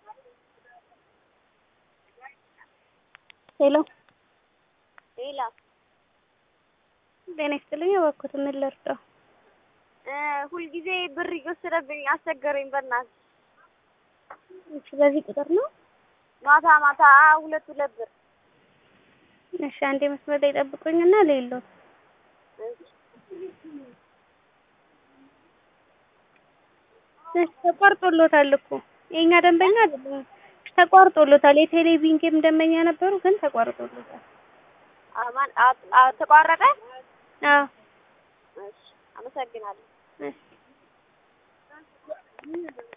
ሄሎ ሌላ ጤና ይስጥልኝ። እባክዎት ምን ልርዳው? ሁልጊዜ ብር እየወሰደብኝ አስቸገረኝ። በእናትህ እሺ፣ በዚህ ቁጥር ነው? ማታ ማታ ሁለት ሁለት ብር እሺ፣ አንዴ መስመር ላይ ጠብቁኝና ሌለው እሺ፣ ተቋርጦሎታል እኮ የኛ ደንበኛ አይደለም። ተቋርጦሎታል። የቴሌቪዥን ደንበኛ ነበሩ፣ ግን ተቋርጦሎታል። አማን ተቋረጠ። አዎ፣ እሺ፣ አመሰግናለሁ። እሺ